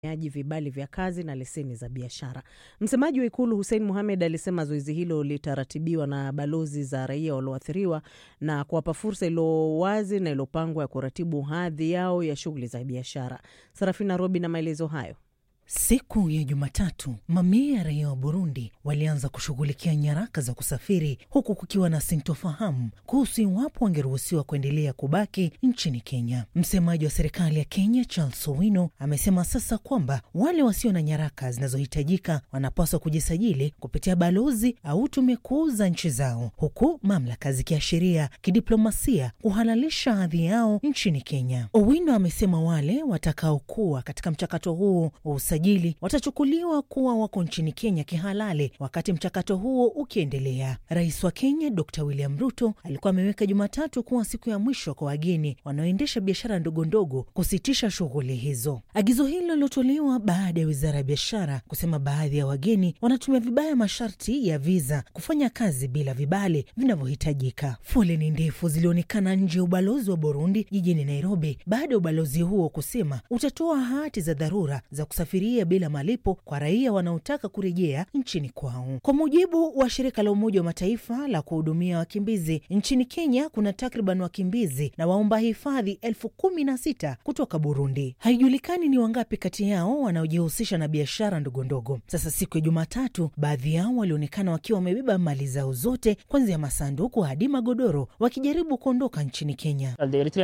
aji vibali vya kazi na leseni za biashara. Msemaji wa Ikulu Hussein Mohamed alisema zoezi hilo litaratibiwa na balozi za raia walioathiriwa na kuwapa fursa iliyo wazi na iliyopangwa ya kuratibu hadhi yao ya shughuli za biashara. Sarafina Robi na maelezo hayo. Siku ya Jumatatu, mamia ya raia wa Burundi walianza kushughulikia nyaraka za kusafiri huku kukiwa na sintofahamu kuhusu iwapo wangeruhusiwa kuendelea kubaki nchini Kenya. Msemaji wa serikali ya Kenya Charles Owino amesema sasa kwamba wale wasio na nyaraka zinazohitajika wanapaswa kujisajili kupitia balozi au tume kuu za nchi zao, huku mamlaka zikiashiria kidiplomasia kuhalalisha hadhi yao nchini Kenya. Owino amesema wale watakaokuwa katika mchakato huo wa usajili watachukuliwa kuwa wako nchini Kenya kihalali wakati mchakato huo ukiendelea. Rais wa Kenya Dr William Ruto alikuwa ameweka Jumatatu kuwa siku ya mwisho kwa wageni wanaoendesha biashara ndogo ndogo kusitisha shughuli hizo. Agizo hilo lilotolewa baada ya wizara ya biashara kusema baadhi ya wageni wanatumia vibaya masharti ya viza kufanya kazi bila vibali vinavyohitajika. Foleni ndefu zilionekana nje ya ubalozi wa Burundi jijini Nairobi baada ya ubalozi huo kusema utatoa hati za dharura za kusafiria bila malipo kwa raia wanaotaka kurejea nchini kwao. Kwa mujibu wa shirika la Umoja wa Mataifa la kuhudumia wakimbizi nchini Kenya, kuna takriban wakimbizi na waomba hifadhi elfu kumi na sita kutoka Burundi. Haijulikani ni wangapi kati yao wanaojihusisha na biashara ndogondogo. Sasa siku ya Jumatatu, baadhi yao walionekana wakiwa wamebeba mali zao zote, kuanzia masanduku hadi magodoro, wakijaribu kuondoka nchini Kenya.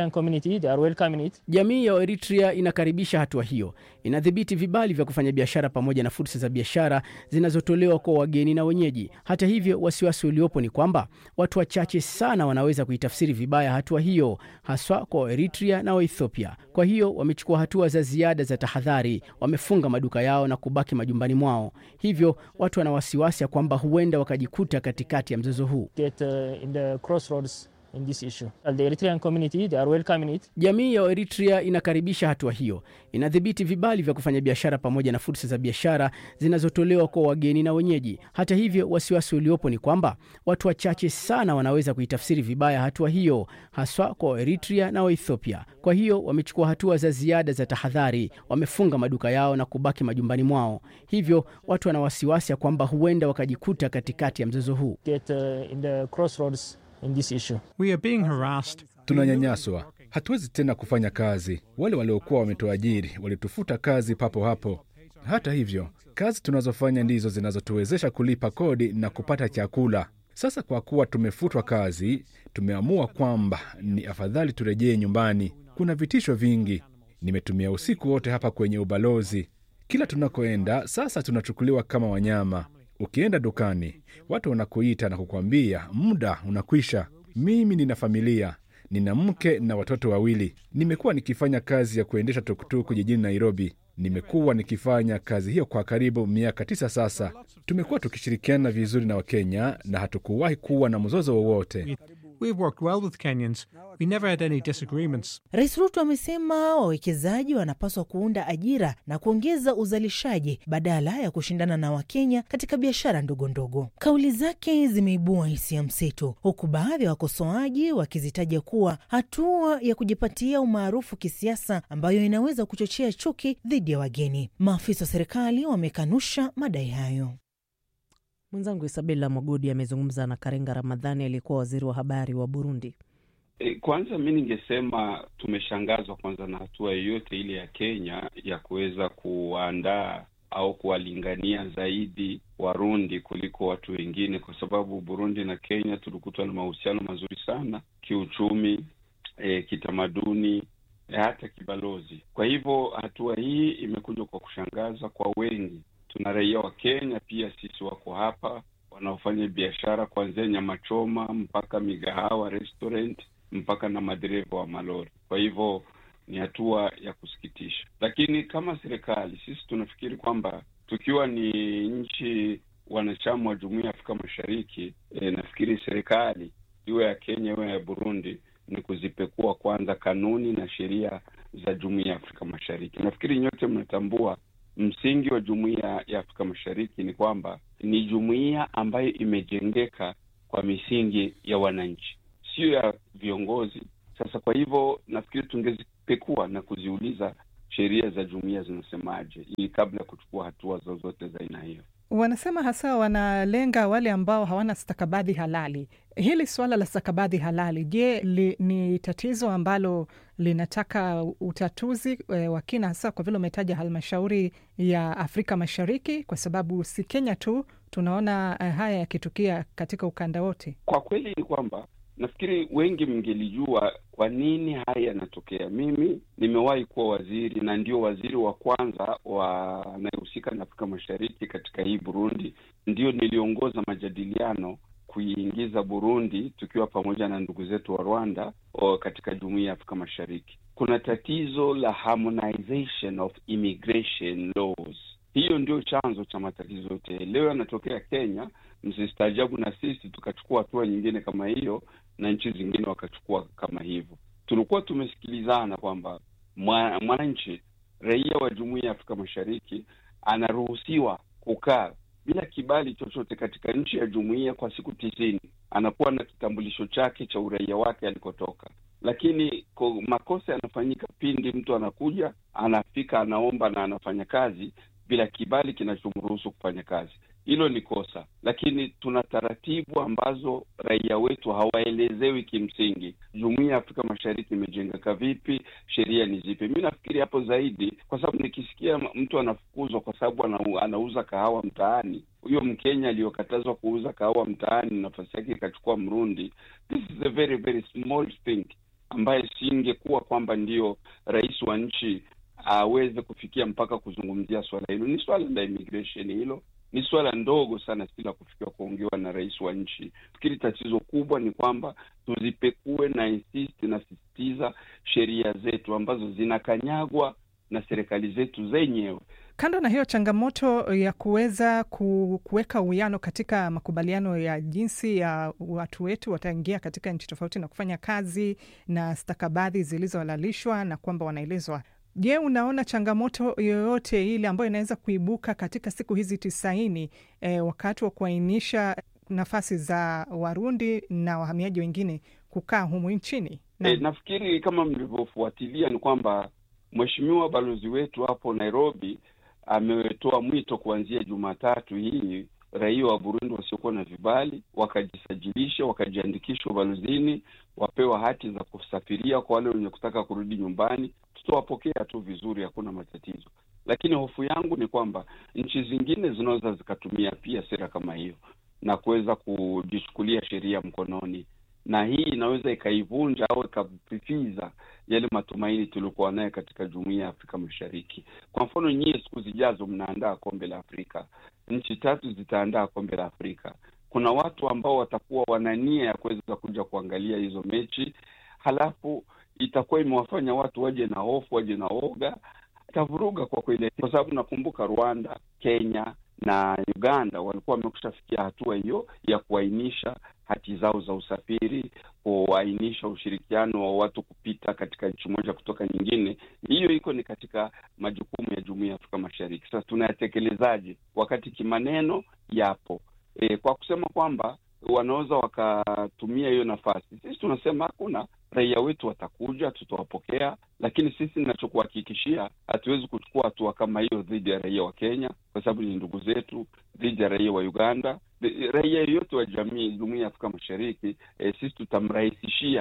Jamii ya Eritrea inakaribisha hatua hiyo, inadhibiti vibali vya kufanya biashara pamoja na fursa za biashara zinazotolewa kwa wageni na wenyeji. Hata hivyo, wasiwasi uliopo ni kwamba watu wachache sana wanaweza kuitafsiri vibaya hatua hiyo, haswa kwa Waeritrea na Waethiopia. Kwa hiyo wamechukua hatua za ziada za tahadhari, wamefunga maduka yao na kubaki majumbani mwao. Hivyo watu wana wasiwasi ya kwamba huenda wakajikuta katikati ya mzozo huu. Get, uh, in the crossroads in this issue. The Eritrean community, they are welcoming it. Jamii ya Eritrea inakaribisha hatua hiyo, inadhibiti vibali vya kufanya biashara pamoja na fursa za biashara zinazotolewa kwa wageni na wenyeji. Hata hivyo, wasiwasi uliopo ni kwamba watu wachache sana wanaweza kuitafsiri vibaya hatua hiyo, haswa kwa Waeritrea na Waethiopia. Kwa hiyo wamechukua hatua za ziada za tahadhari, wamefunga maduka yao na kubaki majumbani mwao. Hivyo watu wana wasiwasi ya kwamba huenda wakajikuta katikati ya mzozo huu. Get, uh, in the crossroads in this issue. We are being harassed. Tunanyanyaswa, hatuwezi tena kufanya kazi. Wale waliokuwa wametuajiri walitufuta kazi papo hapo. Hata hivyo, kazi tunazofanya ndizo zinazotuwezesha kulipa kodi na kupata chakula. Sasa kwa kuwa tumefutwa kazi, tumeamua kwamba ni afadhali turejee nyumbani. Kuna vitisho vingi. Nimetumia usiku wote hapa kwenye ubalozi. Kila tunakoenda sasa tunachukuliwa kama wanyama. Ukienda dukani, watu wanakuita na kukwambia muda unakwisha. Mimi nina familia, nina mke na watoto wawili. Nimekuwa nikifanya kazi ya kuendesha tukutuku jijini Nairobi. Nimekuwa nikifanya kazi hiyo kwa karibu miaka tisa sasa. Tumekuwa tukishirikiana vizuri na Wakenya na hatukuwahi kuwa na mzozo wowote. We've worked well with Kenyans. We never had any disagreements. Rais Ruto amesema wawekezaji wanapaswa kuunda ajira na kuongeza uzalishaji badala ya kushindana na Wakenya katika biashara ndogo ndogo. Kauli zake zimeibua hisia mseto, huku baadhi ya wakosoaji wakizitaja kuwa hatua ya kujipatia umaarufu kisiasa ambayo inaweza kuchochea chuki dhidi ya wageni. Maafisa wa serikali wamekanusha madai hayo. Mwenzangu Isabela Mogodi amezungumza na Karenga Ramadhani aliyekuwa waziri wa habari wa Burundi. E, kwanza mi ningesema tumeshangazwa kwanza na hatua yoyote ile ya Kenya ya kuweza kuwaandaa au kuwalingania zaidi Warundi kuliko watu wengine, kwa sababu Burundi na Kenya tulikutwa na mahusiano mazuri sana kiuchumi, e, kitamaduni, e, hata kibalozi. Kwa hivyo hatua hii imekuja kwa kushangaza kwa wengi. Tuna raia wa Kenya pia sisi wako hapa wanaofanya biashara kuanzia nyama choma mpaka migahawa, restaurant mpaka na madereva wa malori. Kwa hivyo ni hatua ya kusikitisha, lakini kama serikali sisi tunafikiri kwamba tukiwa ni nchi wanachama wa Jumuiya ya Afrika Mashariki, e, nafikiri serikali iwe ya Kenya iwe ya Burundi ni kuzipekua kwanza kanuni na sheria za Jumuiya ya Afrika Mashariki. Nafikiri nyote mnatambua msingi wa Jumuiya ya Afrika Mashariki ni kwamba ni jumuiya ambayo imejengeka kwa misingi ya wananchi, sio ya viongozi. Sasa kwa hivyo nafikiri tungezipekua na kuziuliza sheria za jumuiya zinasemaje, ili kabla ya kuchukua hatua zozote za aina hiyo. Wanasema hasa wanalenga wale ambao hawana stakabadhi halali. Hili suala la stakabadhi halali, je, li, ni tatizo ambalo linataka utatuzi e, wa kina, hasa kwa vile umetaja halmashauri ya Afrika Mashariki, kwa sababu si Kenya tu tunaona e, haya yakitukia katika ukanda wote. Kwa kweli ni kwamba nafikiri wengi mngelijua kwa nini haya yanatokea. Mimi nimewahi kuwa waziri na ndio waziri wa kwanza wa anayehusika na Afrika Mashariki katika hii Burundi. Ndio niliongoza majadiliano kuiingiza Burundi tukiwa pamoja na ndugu zetu wa Rwanda o katika jumuiya ya Afrika Mashariki. Kuna tatizo la harmonization of immigration laws. Hiyo ndio chanzo cha matatizo yote. Leo yanatokea Kenya, msistaajabu na sisi tukachukua hatua nyingine kama hiyo, na nchi zingine wakachukua kama hivyo. Tulikuwa tumesikilizana kwamba mwananchi raia wa jumuiya ya Afrika Mashariki anaruhusiwa kukaa bila kibali chochote katika nchi ya jumuiya kwa siku tisini. Anakuwa na kitambulisho chake cha uraia wake alikotoka, lakini makosa yanafanyika pindi mtu anakuja, anafika, anaomba na anafanya kazi bila kibali kinachomruhusu kufanya kazi. Hilo ni kosa, lakini tuna taratibu ambazo raia wetu hawaelezewi kimsingi. Jumuiya ya Afrika Mashariki imejengeka vipi? Sheria ni zipi? Mi nafikiri hapo zaidi, kwa sababu nikisikia mtu anafukuzwa kwa sababu ana, anauza kahawa mtaani, huyo Mkenya aliyokatazwa kuuza kahawa mtaani, nafasi yake ikachukua Mrundi, this is a very very small thing ambaye singekuwa kwamba ndio rais wa nchi aweze kufikia mpaka kuzungumzia swala hilo. Ni swala la immigration, hilo ni swala ndogo sana, si la kufikiwa kuongewa na rais wa nchi. Fikiri tatizo kubwa ni kwamba tuzipekue na insist na sisitiza sheria zetu ambazo zinakanyagwa na serikali zetu zenyewe. Kando na hiyo changamoto ya kuweza kuweka uwiano katika makubaliano ya jinsi ya watu wetu wataingia katika nchi tofauti na kufanya kazi na stakabadhi zilizohalalishwa na kwamba wanaelezwa Je, unaona changamoto yoyote ile ambayo inaweza kuibuka katika siku hizi tisaini e, wakati wa kuainisha nafasi za Warundi na wahamiaji wengine kukaa humu nchini? Na, e, nafikiri kama mlivyofuatilia ni kwamba mheshimiwa balozi wetu hapo Nairobi ametoa mwito kuanzia Jumatatu hii raia wa Burundi wasiokuwa na vibali wakajisajilisha, wakajiandikisha ubalozini, wapewa hati za kusafiria. Kwa wale wenye kutaka kurudi nyumbani, tutawapokea tu vizuri, hakuna matatizo. Lakini hofu yangu ni kwamba nchi zingine zinaweza zikatumia pia sera kama hiyo na kuweza kujichukulia sheria mkononi, na hii inaweza ikaivunja au ikafifiza yale matumaini tuliokuwa naye katika jumuiya ya Afrika Mashariki. Kwa mfano, nyie siku zijazo mnaandaa kombe la Afrika, nchi tatu zitaandaa kombe la Afrika. Kuna watu ambao watakuwa wana nia ya kuweza kuja kuangalia hizo mechi, halafu itakuwa imewafanya watu waje na hofu, waje na woga, itavuruga kwa kweli, kwa sababu nakumbuka Rwanda, Kenya na Uganda walikuwa wamekusha fikia hatua hiyo ya kuainisha hati zao za usafiri, kuainisha ushirikiano wa watu kupita katika nchi moja kutoka nyingine. Hiyo iko ni katika majukumu ya Jumuiya ya Afrika Mashariki. Sasa tunayatekelezaje wakati kimaneno yapo? E, kwa kusema kwamba wanaweza wakatumia hiyo nafasi, sisi tunasema hakuna. Raia wetu watakuja, tutawapokea, lakini sisi ninachokuhakikishia, hatuwezi kuchukua hatua kama hiyo dhidi ya raia wa Kenya kwa sababu ni ndugu zetu, dhidi ya raia wa Uganda, raia yeyote wa jamii jumuiya ya Afrika Mashariki. E, sisi tutamrahisishia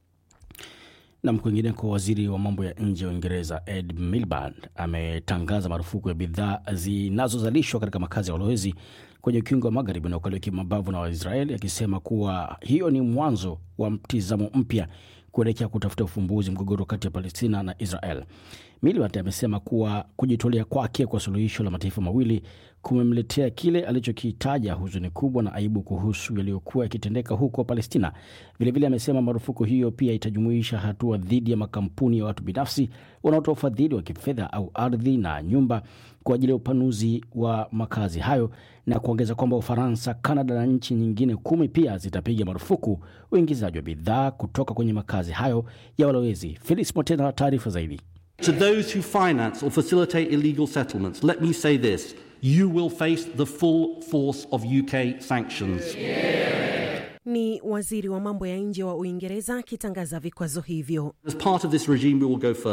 Nam, kwingineko, waziri wa mambo ya nje wa Uingereza Ed Miliband ametangaza marufuku ya bidhaa zinazozalishwa katika makazi ya walowezi kwenye ukingo wa magharibi unaokaliwa kimabavu na Waisraeli, akisema kuwa hiyo ni mwanzo wa mtizamo mpya kuelekea kutafuta ufumbuzi mgogoro kati ya Palestina na Israel. Miliband amesema kuwa kujitolea kwake kwa suluhisho la mataifa mawili kumemletea kile alichokitaja huzuni kubwa na aibu kuhusu yaliyokuwa yakitendeka huko Palestina. Vilevile amesema marufuku hiyo pia itajumuisha hatua dhidi ya makampuni ya watu binafsi wanaotoa ufadhili wa kifedha au ardhi na nyumba kwa ajili ya upanuzi wa makazi hayo, na kuongeza kwamba Ufaransa, Kanada na nchi nyingine kumi pia zitapiga marufuku uingizaji wa bidhaa kutoka kwenye makazi hayo ya walowezi. Felix Motena na taarifa zaidi. To those who finance or facilitate illegal settlements, let me say this. You will face the full force of UK sanctions. Ni waziri wa mambo ya nje wa Uingereza akitangaza vikwazo hivyo. As part of this regime, we will go further.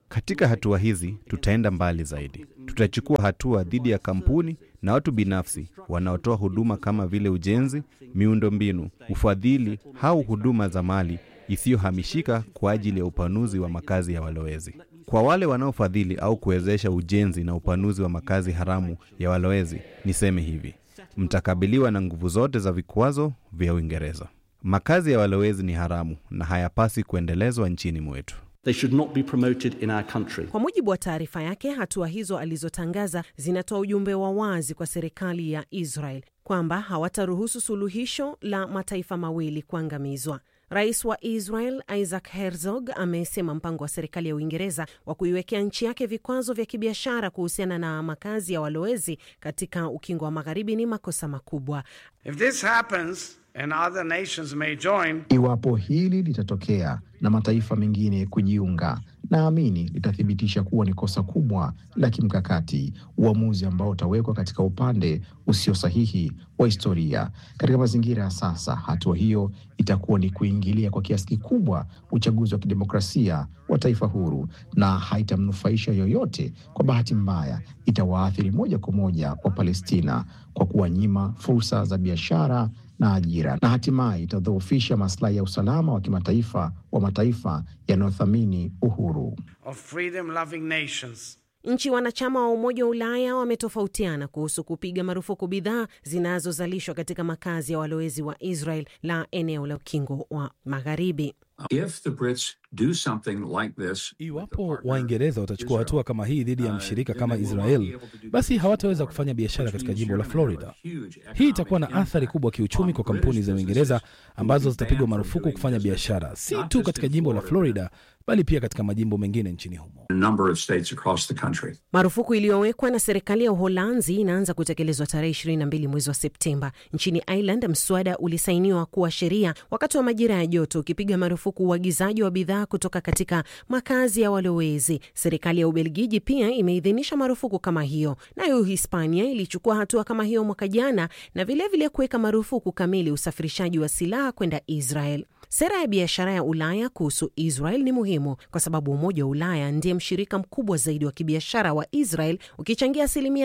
Katika hatua hizi tutaenda mbali zaidi. Tutachukua hatua dhidi ya kampuni na watu binafsi wanaotoa huduma kama vile ujenzi, miundombinu, ufadhili au huduma za mali isiyohamishika kwa ajili ya upanuzi wa makazi ya walowezi. Kwa wale wanaofadhili au kuwezesha ujenzi na upanuzi wa makazi haramu ya walowezi, niseme hivi: mtakabiliwa na nguvu zote za vikwazo vya Uingereza. Makazi ya walowezi ni haramu na hayapasi kuendelezwa nchini mwetu. They should not be promoted in our country. Kwa mujibu wa taarifa yake, hatua hizo alizotangaza zinatoa ujumbe wa wazi kwa serikali ya Israel kwamba hawataruhusu suluhisho la mataifa mawili kuangamizwa. Rais wa Israel Isaac Herzog amesema mpango wa serikali ya Uingereza wa kuiwekea nchi yake vikwazo vya kibiashara kuhusiana na makazi ya walowezi katika ukingo wa magharibi ni makosa makubwa. If this happens and other nations may join, Iwapo hili litatokea na mataifa mengine kujiunga, naamini litathibitisha kuwa ni kosa kubwa la kimkakati, uamuzi ambao utawekwa katika upande usio sahihi wa historia. Katika mazingira ya sasa, hatua hiyo itakuwa ni kuingilia kwa kiasi kikubwa uchaguzi wa kidemokrasia wa taifa huru na haitamnufaisha yoyote. Kwa bahati mbaya, itawaathiri moja kwa moja wa Palestina kwa kuwanyima fursa za biashara na ajira na hatimaye itadhoofisha maslahi ya usalama wa kimataifa wa mataifa yanayothamini uhuru. of freedom loving nations. Nchi wanachama wa Umoja wa Ulaya wametofautiana kuhusu kupiga marufuku bidhaa zinazozalishwa katika makazi ya walowezi wa Israel la eneo la ukingo wa Magharibi. If the Brits do something like this, Iwapo Waingereza watachukua hatua kama hii dhidi ya mshirika kama Israel, basi hawataweza kufanya biashara katika jimbo la Florida. Hii itakuwa na athari kubwa kiuchumi kwa kampuni za Uingereza ambazo zitapigwa marufuku kufanya biashara si tu katika jimbo la Florida, bali pia katika majimbo mengine nchini humo. a number of states across the country. Marufuku iliyowekwa na serikali ya Uholanzi inaanza kutekelezwa tarehe 22 mwezi wa Septemba. Nchini Ireland, mswada ulisainiwa kuwa sheria wakati wa majira ya joto, ukipiga marufuku uagizaji wa bidhaa kutoka katika makazi ya walowezi. Serikali ya Ubelgiji pia imeidhinisha marufuku kama hiyo, nayo Hispania ilichukua hatua kama hiyo mwaka jana na vilevile kuweka marufuku kamili usafirishaji wa silaha kwenda Israel. Sera ya biashara ya Ulaya kuhusu Israel ni muhimu kwa sababu Umoja wa Ulaya ndiye mshirika mkubwa zaidi wa kibiashara wa Israel, ukichangia asilimia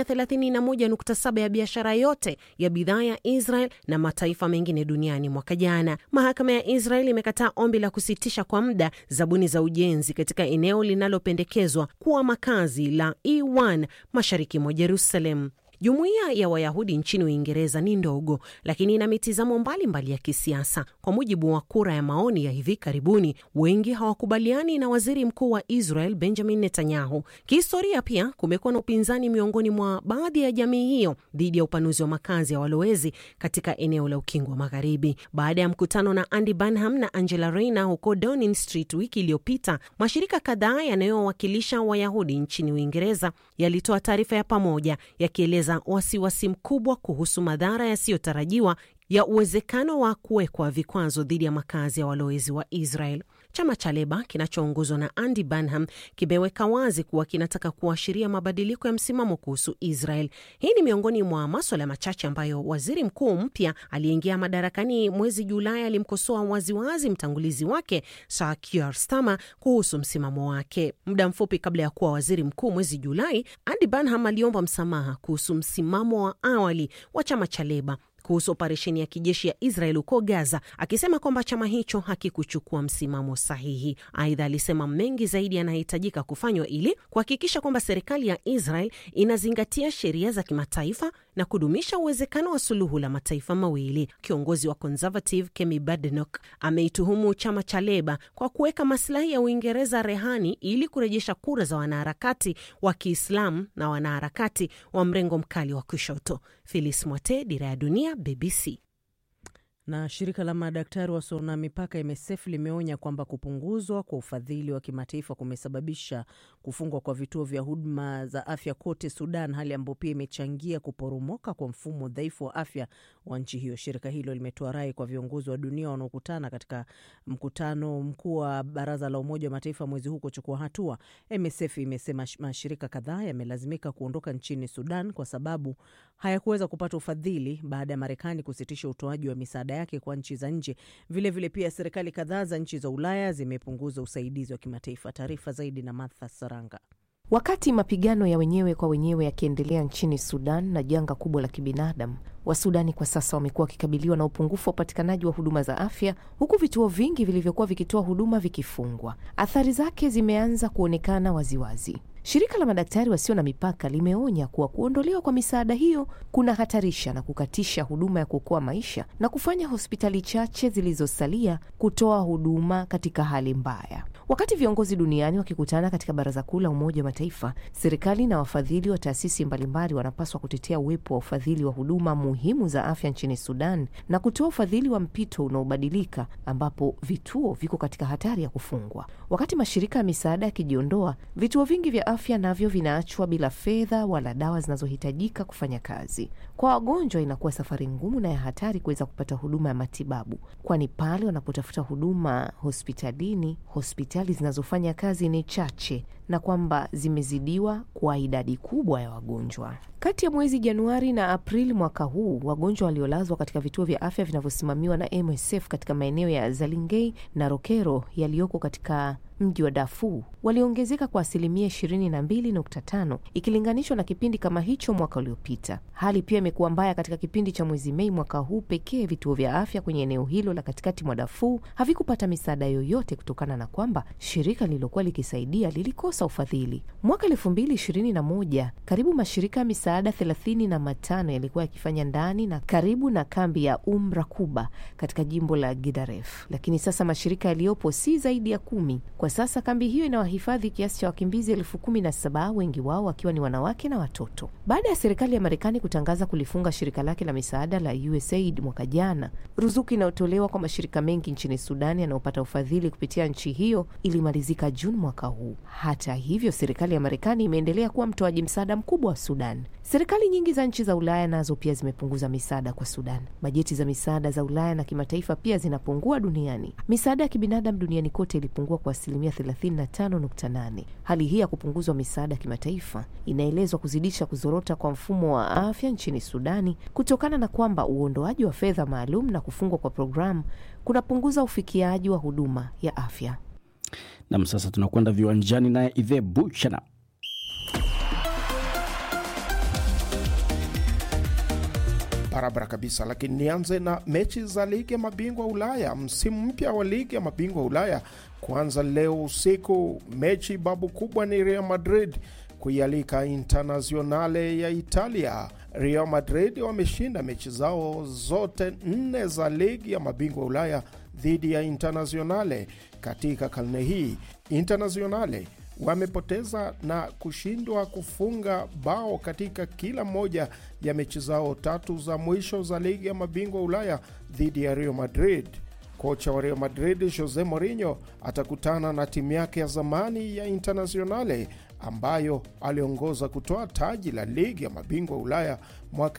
31.7 ya biashara yote ya bidhaa ya Israel na mataifa mengine duniani. Mwaka jana, mahakama ya Israel imekataa ombi la kusitisha kwa muda zabuni za ujenzi katika eneo linalopendekezwa kuwa makazi la E1 mashariki mwa Jerusalem. Jumuiya ya Wayahudi nchini Uingereza ni ndogo, lakini ina mitizamo mbalimbali ya kisiasa. Kwa mujibu wa kura ya maoni ya hivi karibuni, wengi hawakubaliani na waziri mkuu wa Israel Benjamin Netanyahu. Kihistoria pia kumekuwa na upinzani miongoni mwa baadhi ya jamii hiyo dhidi ya upanuzi wa makazi ya walowezi katika eneo la Ukingo wa Magharibi. Baada ya mkutano na Andy Burnham na Angela Rayner huko Downing Street wiki iliyopita, mashirika kadhaa yanayowakilisha Wayahudi nchini Uingereza yalitoa taarifa ya pamoja yakieleza wasiwasi mkubwa kuhusu madhara yasiyotarajiwa ya uwezekano wa kuwekwa vikwazo dhidi ya makazi ya walowezi wa Israel. Chama cha Leba kinachoongozwa na Andy Burnham kimeweka wazi kuwa kinataka kuashiria mabadiliko ya msimamo kuhusu Israel. Hii ni miongoni mwa maswala machache ambayo waziri mkuu mpya aliyeingia madarakani mwezi Julai alimkosoa waziwazi mtangulizi wake Sir Keir Starmer kuhusu msimamo wake. Muda mfupi kabla ya kuwa waziri mkuu mwezi Julai, Andy Burnham aliomba msamaha kuhusu msimamo wa awali wa chama cha Leba kuhusu operesheni ya kijeshi ya Israel huko Gaza, akisema kwamba chama hicho hakikuchukua msimamo sahihi. Aidha, alisema mengi zaidi yanahitajika kufanywa ili kuhakikisha kwamba serikali ya Israel inazingatia sheria za kimataifa na kudumisha uwezekano wa suluhu la mataifa mawili. Kiongozi wa Conservative Kemi Badenoch ameituhumu chama cha Leba kwa kuweka masilahi ya Uingereza rehani ili kurejesha kura za wanaharakati wa Kiislamu na wanaharakati wa mrengo mkali wa kushoto. Filis Mwate, Dira ya Dunia, BBC. Na shirika la madaktari wasio na mipaka MSF limeonya kwamba kupunguzwa kwa ufadhili wa kimataifa kumesababisha kufungwa kwa vituo vya huduma za afya kote Sudan, hali ambayo pia imechangia kuporomoka kwa mfumo dhaifu wa afya wa nchi hiyo. Shirika hilo limetoa rai kwa viongozi wa dunia wanaokutana katika mkutano mkuu wa Baraza la Umoja wa Mataifa mwezi huu kuchukua hatua. MSF imesema mashirika kadhaa yamelazimika kuondoka nchini Sudan kwa sababu hayakuweza kupata ufadhili baada ya Marekani kusitisha utoaji wa misaada misaada yake kwa nchi za nje. Vilevile vile pia serikali kadhaa za nchi za Ulaya zimepunguza usaidizi wa kimataifa. Taarifa zaidi na Martha Saranga. Wakati mapigano ya wenyewe kwa wenyewe yakiendelea nchini Sudan na janga kubwa la kibinadamu, Wasudani kwa sasa wamekuwa wakikabiliwa na upungufu wa upatikanaji wa huduma za afya, huku vituo vingi vilivyokuwa vikitoa huduma vikifungwa. Athari zake zimeanza kuonekana waziwazi. Shirika la madaktari wasio na mipaka limeonya kuwa kuondolewa kwa misaada hiyo kunahatarisha na kukatisha huduma ya kuokoa maisha na kufanya hospitali chache zilizosalia kutoa huduma katika hali mbaya. Wakati viongozi duniani wakikutana katika Baraza Kuu la Umoja wa Mataifa, serikali na wafadhili wa taasisi mbalimbali wanapaswa kutetea uwepo wa ufadhili wa huduma muhimu za afya nchini Sudan na kutoa ufadhili wa mpito unaobadilika, ambapo vituo viko katika hatari ya kufungwa. Wakati mashirika ya misaada yakijiondoa, vituo vingi vya afya navyo vinaachwa bila fedha wala dawa zinazohitajika kufanya kazi. Kwa wagonjwa, inakuwa safari ngumu na ya hatari kuweza kupata huduma ya matibabu, kwani pale wanapotafuta huduma hospitalini, hospitali zinazofanya kazi ni chache na kwamba zimezidiwa kwa idadi kubwa ya wagonjwa. Kati ya mwezi Januari na Aprili mwaka huu, wagonjwa waliolazwa katika vituo vya afya vinavyosimamiwa na MSF katika maeneo ya Zalingei na Rokero yaliyoko katika mji wa Darfur waliongezeka kwa asilimia 22.5 ikilinganishwa na kipindi kama hicho mwaka uliopita. Hali pia imekuwa mbaya katika kipindi cha mwezi Mei mwaka huu pekee. Vituo vya afya kwenye eneo hilo la katikati mwa Darfur havikupata misaada yoyote kutokana na kwamba shirika lililokuwa likisaidia lilikosa ufadhili. Mwaka 2021 karibu mashirika ya misaada thelathini na matano yalikuwa yakifanya ndani na karibu na kambi ya Umra Kuba katika jimbo la Gidaref, lakini sasa mashirika yaliyopo si zaidi ya kumi. Kwa sasa kambi hiyo inawahifadhi kiasi cha wakimbizi elfu kumi na saba, wengi wao wakiwa ni wanawake na watoto. Baada ya serikali ya Marekani kutangaza kulifunga shirika lake la misaada la USAID mwaka jana, ruzuku inayotolewa kwa mashirika mengi nchini Sudani yanayopata ufadhili kupitia nchi hiyo ilimalizika Juni mwaka huu. Hata hivyo, serikali ya Marekani imeendelea kuwa mtoaji msaada mkubwa wa Sudan. Serikali nyingi za nchi za Ulaya nazo pia zimepunguza misaada kwa Sudan. Bajeti za misaada za Ulaya na kimataifa pia zinapungua duniani. Misaada ya kibinadamu duniani kote ilipungua kwa asilimia 35.8. Hali hii ya kupunguzwa misaada ya kimataifa inaelezwa kuzidisha kuzorota kwa mfumo wa afya nchini Sudani kutokana na kwamba uondoaji wa fedha maalum na kufungwa kwa programu kunapunguza ufikiaji wa huduma ya afya. Nam, sasa tunakwenda viwanjani naye Idhe Buchana. Barabara kabisa, lakini nianze na mechi za ligi ya mabingwa Ulaya. Msimu mpya wa ligi ya mabingwa Ulaya kuanza leo usiku. Mechi babu kubwa ni Real Madrid kuialika Internazionale ya Italia. Real Madrid wameshinda mechi zao zote nne za ligi ya mabingwa Ulaya dhidi ya Internazionale katika karne hii. Internazionale wamepoteza na kushindwa kufunga bao katika kila moja ya mechi zao tatu za mwisho za ligi ya mabingwa Ulaya dhidi ya Real Madrid. Kocha wa Real Madrid Jose Mourinho atakutana na timu yake ya zamani ya Internazionale ambayo aliongoza kutoa taji la ligi ya mabingwa Ulaya mwaka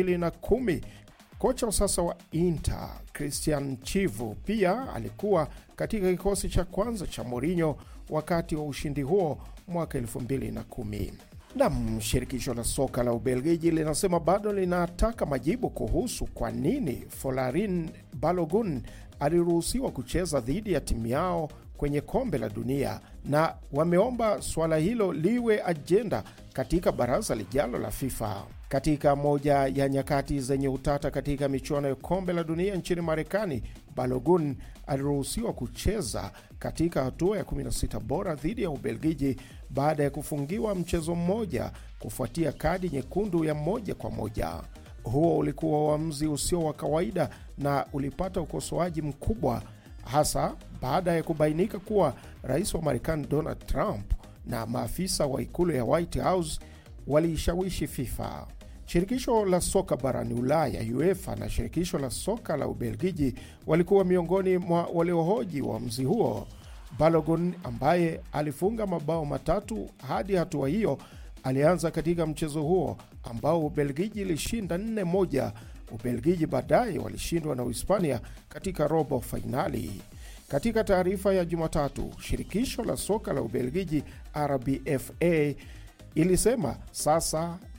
2010. Kocha wa sasa wa Inter Christian Chivu pia alikuwa katika kikosi cha kwanza cha Mourinho wakati wa ushindi huo mwaka 2010. Nam, shirikisho la soka la Ubelgiji linasema bado linataka majibu kuhusu kwa nini Folarin Balogun aliruhusiwa kucheza dhidi ya timu yao kwenye kombe la dunia, na wameomba suala hilo liwe ajenda katika baraza lijalo la FIFA. Katika moja ya nyakati zenye utata katika michuano ya kombe la dunia nchini Marekani, Balogun aliruhusiwa kucheza katika hatua ya 16 bora dhidi ya Ubelgiji baada ya kufungiwa mchezo mmoja kufuatia kadi nyekundu ya moja kwa moja. Huo ulikuwa uamuzi usio wa kawaida na ulipata ukosoaji mkubwa, hasa baada ya kubainika kuwa rais wa Marekani Donald Trump na maafisa wa ikulu ya White House waliishawishi FIFA. Shirikisho la soka barani Ulaya, UEFA, na shirikisho la soka la Ubelgiji walikuwa miongoni mwa waliohoji uamuzi huo. Balogun ambaye alifunga mabao matatu hadi hatua hiyo alianza katika mchezo huo ambao Ubelgiji ilishinda 4-1. Ubelgiji baadaye walishindwa na Uhispania katika robo fainali. Katika taarifa ya Jumatatu, shirikisho la soka la Ubelgiji RBFA ilisema sasa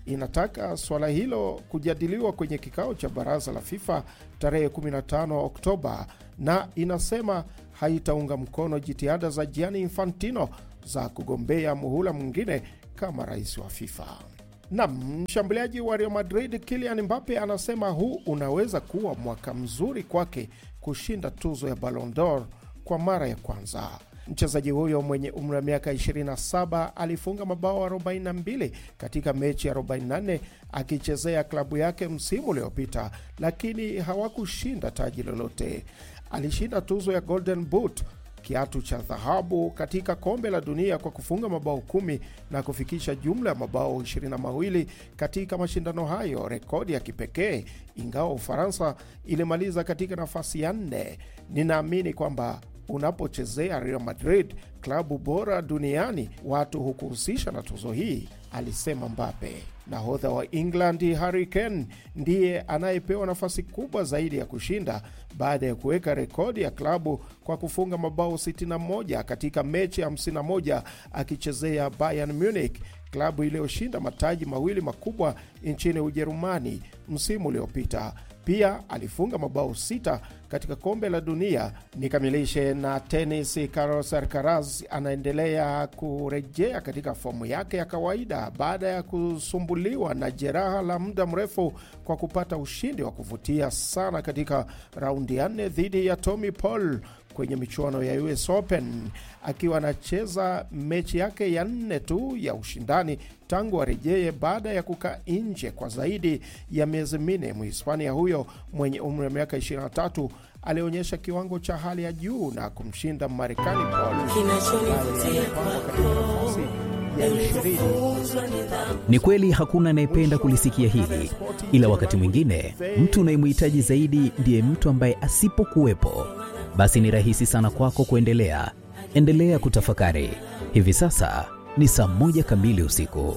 inataka suala hilo kujadiliwa kwenye kikao cha baraza la FIFA tarehe 15 Oktoba, na inasema haitaunga mkono jitihada za Gianni Infantino za kugombea muhula mwingine kama rais wa FIFA. Nam mshambuliaji wa Real Madrid Kylian Mbappe anasema huu unaweza kuwa mwaka mzuri kwake kushinda tuzo ya Ballon d'Or kwa mara ya kwanza. Mchezaji huyo mwenye umri wa miaka 27 alifunga mabao 42 katika mechi 44 akichezea klabu yake msimu uliopita, lakini hawakushinda taji lolote. Alishinda tuzo ya Golden Boot kiatu cha dhahabu katika kombe la dunia kwa kufunga mabao kumi na kufikisha jumla ya mabao 22 katika mashindano hayo, rekodi ya kipekee, ingawa Ufaransa ilimaliza katika nafasi ya nne. Ninaamini kwamba unapochezea Real Madrid, klabu bora duniani, watu hukuhusisha na tuzo hii, alisema Mbappe. Nahodha wa England Harry Kane ndiye anayepewa nafasi kubwa zaidi ya kushinda baada ya kuweka rekodi ya klabu kwa kufunga mabao 61 katika mechi 51 akichezea Bayern Munich, klabu iliyoshinda mataji mawili makubwa nchini Ujerumani msimu uliopita. Pia alifunga mabao sita katika kombe la dunia. Nikamilishe na tenis. Carlos Alcaraz anaendelea kurejea katika fomu yake ya kawaida baada ya kusumbuliwa na jeraha la muda mrefu kwa kupata ushindi wa kuvutia sana katika raundi ya nne dhidi ya Tommy Paul kwenye michuano ya US Open akiwa anacheza mechi yake ya nne tu ya ushindani tangu arejee baada ya kukaa nje kwa zaidi ya miezi minne. Mhispania huyo mwenye umri wa miaka 23 alionyesha kiwango cha hali ya juu na kumshinda Marekani Paul Ni kweli hakuna anayependa kulisikia hili, ila wakati mwingine mtu unayemhitaji zaidi ndiye mtu ambaye asipokuwepo, basi ni rahisi sana kwako kuendelea. Endelea kutafakari. Hivi sasa ni saa moja kamili usiku.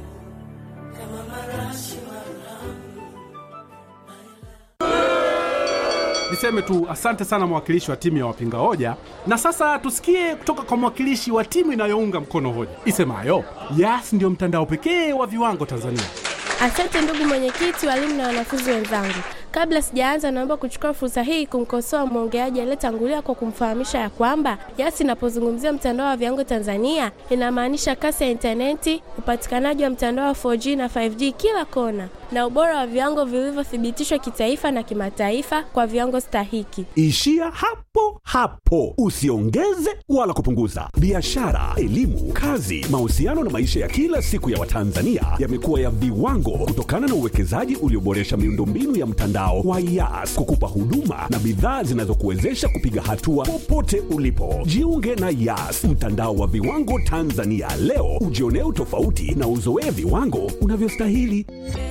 Niseme tu asante sana mwakilishi wa timu ya wapinga hoja, na sasa tusikie kutoka kwa mwakilishi wa timu inayounga mkono hoja isemayo Yas ndio mtandao pekee wa viwango Tanzania. Asante ndugu mwenyekiti, walimu na wanafunzi wenzangu. Kabla sijaanza, naomba kuchukua fursa hii kumkosoa mwongeaji aliyetangulia kwa kumfahamisha ya kwamba Yas inapozungumzia mtandao wa viwango Tanzania inamaanisha kasi ya intaneti, upatikanaji wa mtandao wa 4G na 5G kila kona, na ubora wa viwango vilivyothibitishwa kitaifa na kimataifa kwa viwango stahiki. Ishia hapo hapo, usiongeze wala kupunguza. Biashara, elimu, kazi, mahusiano na maisha ya kila siku ya Watanzania yamekuwa ya viwango kutokana na uwekezaji ulioboresha miundombinu ya mtandao wa Yas kukupa huduma na bidhaa zinazokuwezesha kupiga hatua popote ulipo. Jiunge na Yas, mtandao wa viwango Tanzania leo, ujionee utofauti na uzoee viwango unavyostahili.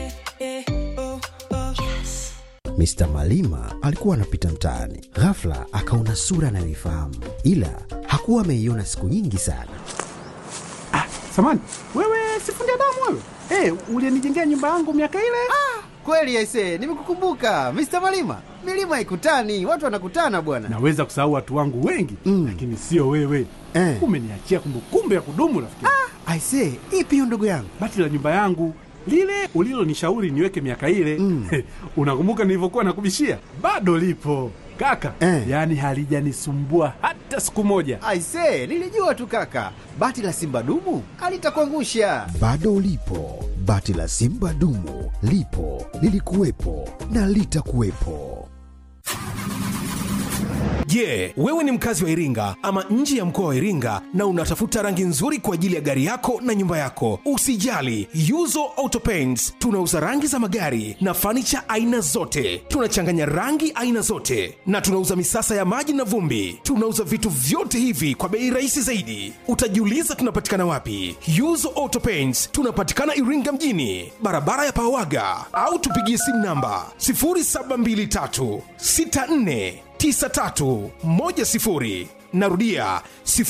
Mr. Malima alikuwa anapita mtaani, ghafla akaona sura anayoifahamu, ila hakuwa ameiona siku nyingi sana. Samani wewe, sifundi damu wewe, hey, ulienijengea nyumba yangu miaka ile. Kweli aise, nimekukumbuka Mr. Malima. Milima haikutani, watu wanakutana bwana. Naweza kusahau watu wangu wengi mm, lakini sio wewe eh. Umeniachia kumbukumbu ya kudumu rafiki. Ah, aise, ipi hiyo ndugu yangu? Bati la nyumba yangu lile ulilonishauri niweke miaka ile mm. Unakumbuka nilivyokuwa nakubishia? Bado lipo kaka eh. Yaani halijanisumbua hata siku moja. Aise, nilijua tu kaka, bati la simba dumu alitakuangusha. Bado lipo bati la simba dumu, lipo lilikuwepo na litakuwepo. Je, yeah, wewe ni mkazi wa Iringa ama nje ya mkoa wa Iringa na unatafuta rangi nzuri kwa ajili ya gari yako na nyumba yako? Usijali, Yuzo Auto Paints tunauza rangi za magari na fanicha aina zote. Tunachanganya rangi aina zote na tunauza misasa ya maji na vumbi. Tunauza vitu vyote hivi kwa bei rahisi zaidi. Utajiuliza tunapatikana wapi? Yuzo Auto Paints tunapatikana Iringa mjini, barabara ya Pawaga, au tupigie simu namba 0723 64 9310 narudia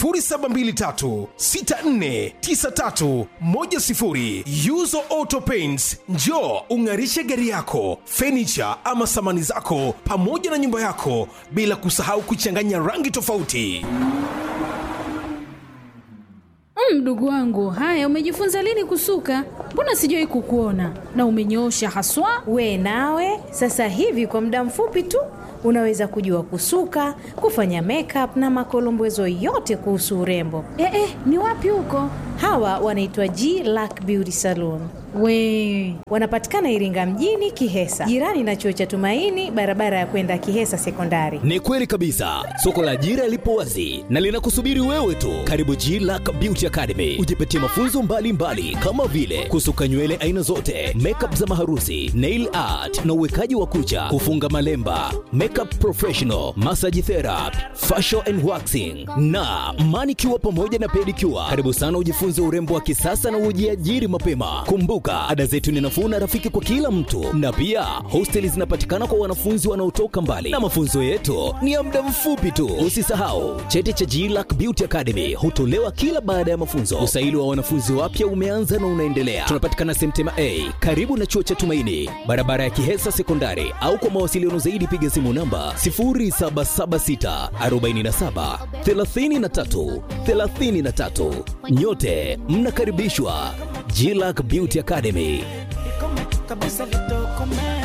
0723649310 yuzo auto paints njo ung'arishe gari yako fenicha ama samani zako pamoja na nyumba yako bila kusahau kuchanganya rangi tofauti Mdogo wangu, haya, umejifunza lini kusuka? Mbona sijawahi kukuona na umenyoosha haswa. We nawe sasa hivi kwa muda mfupi tu unaweza kujua kusuka, kufanya makeup na makolombezo yote kuhusu urembo. Eh, eh, ni wapi huko? Hawa wanaitwa G Lack Beauty Salon. We Wanapatikana Iringa mjini Kihesa, jirani na chuo cha Tumaini, barabara ya kwenda Kihesa Sekondari. Ni kweli kabisa, soko la ajira lipo wazi na linakusubiri wewe tu. Karibu G Lack Beauty Academy, ujipatie mafunzo mbalimbali mbali, kama vile kusuka nywele aina zote, makeup za maharusi, nail art na uwekaji wa kucha, kufunga malemba, makeup professional, massage therapy, facial and waxing na manicure pamoja na pedicure. Karibu sana ujifunze urembo wa kisasa na ujiajiri mapema. Kumbuka, ada zetu ni nafuu na rafiki kwa kila mtu, na pia hosteli zinapatikana kwa wanafunzi wanaotoka mbali, na mafunzo yetu ni ya muda mfupi tu. Usisahau cheti cha GLAC Beauty Academy hutolewa kila baada ya mafunzo. Usaili wa wanafunzi wapya umeanza na unaendelea. Tunapatikana Semtema A karibu na chuo cha Tumaini, barabara ya Kihesa Sekondari, au kwa mawasiliano zaidi piga simu namba 0776 47 33 33. Nyote mnakaribishwa GLAC Beauty Academy. kabisa litokome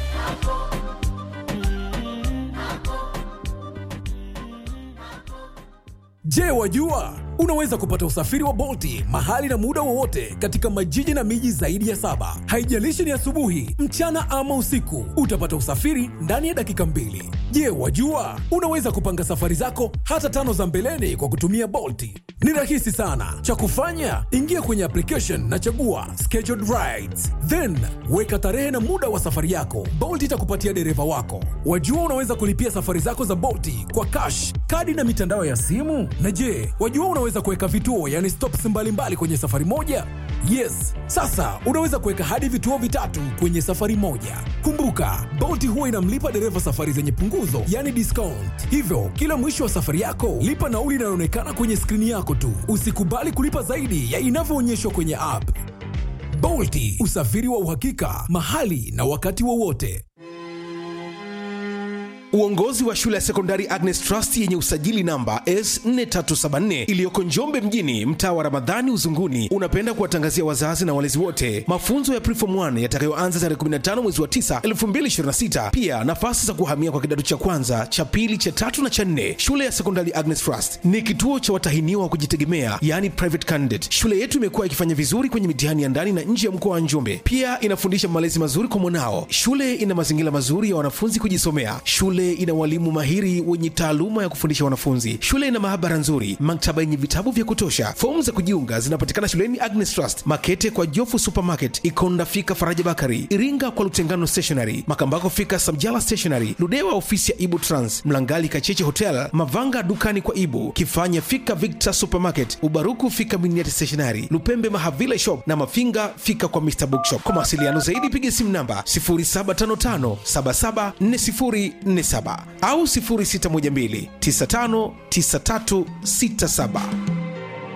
Je, wajua unaweza kupata usafiri wa Bolti mahali na muda wowote katika majiji na miji zaidi ya saba. Haijalishi ni asubuhi, mchana ama usiku, utapata usafiri ndani ya dakika mbili. Je, wajua unaweza kupanga safari zako hata tano za mbeleni kwa kutumia Bolti? Ni rahisi sana. Cha kufanya, ingia kwenye application na chagua scheduled rides, then weka tarehe na muda wa safari yako. Bolt itakupatia dereva wako. Wajua unaweza kulipia safari zako za Bolti kwa cash, kadi na mitandao ya simu. Na je, wajua unaweza kuweka vituo, yani stops mbalimbali kwenye safari moja? Yes, sasa unaweza kuweka hadi vituo vitatu kwenye safari moja. Kumbuka, Bolt huwa inamlipa dereva safari zenye punguzo, yani discount. Hivyo kila mwisho wa safari yako, lipa nauli inayoonekana kwenye skrini yako tu. Usikubali kulipa zaidi ya inavyoonyeshwa kwenye app. Bolti, usafiri wa uhakika mahali na wakati wowote. Uongozi wa shule ya sekondari Agnes Trust yenye usajili namba S4374 iliyoko Njombe mjini, mtaa wa Ramadhani Uzunguni, unapenda kuwatangazia wazazi na walezi wote mafunzo ya Preform 1 yatakayoanza tarehe 15 mwezi wa 9 2026. Pia nafasi za kuhamia kwa kidato cha kwanza, cha pili, cha tatu na cha nne. Shule ya sekondari Agnes Trust ni kituo cha watahiniwa wa kujitegemea, yani private candidate. Shule yetu imekuwa ikifanya vizuri kwenye mitihani ya ndani na nje ya mkoa wa Njombe. Pia inafundisha malezi mazuri kwa mwanao. Shule ina mazingira mazuri ya wanafunzi kujisomea. Shule ina walimu mahiri wenye taaluma ya kufundisha wanafunzi. Shule ina maabara nzuri, maktaba yenye vitabu vya kutosha. Fomu za kujiunga zinapatikana shuleni Agnes Trust, Makete kwa Jofu Supermarket, Ikonda fika Faraja Bakari, Iringa kwa Lutengano Stationery, Makambako fika Samjala Stationery, Ludewa ofisi ya Ibu Trans, Mlangali Kacheche Hotel, Mavanga dukani kwa Ibu, Kifanya fika Victor Supermarket, Ubaruku fika Miniati Stationery, Lupembe Mahavila Shop na Mafinga fika kwa Mr Bookshop. Kwa mawasiliano zaidi piga simu namba 0755774047 au 0612959367.